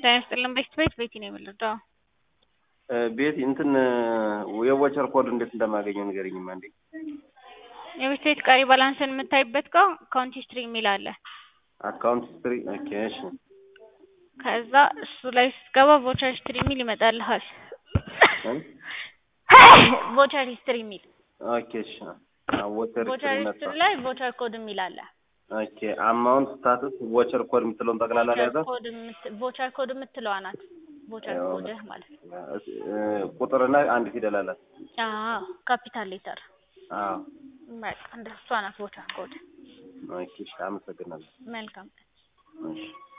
ጤና ይስጥልን ቤት ቤት ቤቲ ነው የምልደው ቤት እንትን የቮቸር ኮድ እንዴት እንደማገኘው ንገረኝማ እንዴ። የቤት ቤት ቀሪ ባላንስን የምታይበት ጋር አካውንት ሂስትሪ የሚል አለ። አካውንት ሂስትሪ ኦኬ፣ እሺ ከዛ እሱ ላይ ስትገባ ቮቸር ሂስትሪ የሚል ይመጣልሃል። ቮቸር ሂስትሪ የሚል ኦኬ፣ እሺ ቮቸር ቮቸር ሂስትሪ ሂስትሪ መጣ። ላይ ቮቸር ኮድ የሚል አለ። ኦኬ፣ አማውንት ስታትስ ቮቸር ኮድ የምትለውን ጠቅላላ ላይ ያዘ። ኮድ የምት- ቮቸር ኮድ የምትለዋ ናት። ቮቸር ኮድህ ማለት ነው። ቁጥርና አንድ ፊደል አላት። አዎ ካፒታል ሌተር አዎ በቃ እንደሷ ናት ቮቸር ኮድ። ኦኬ፣ እሺ አመሰግናለሁ። መልካም እሺ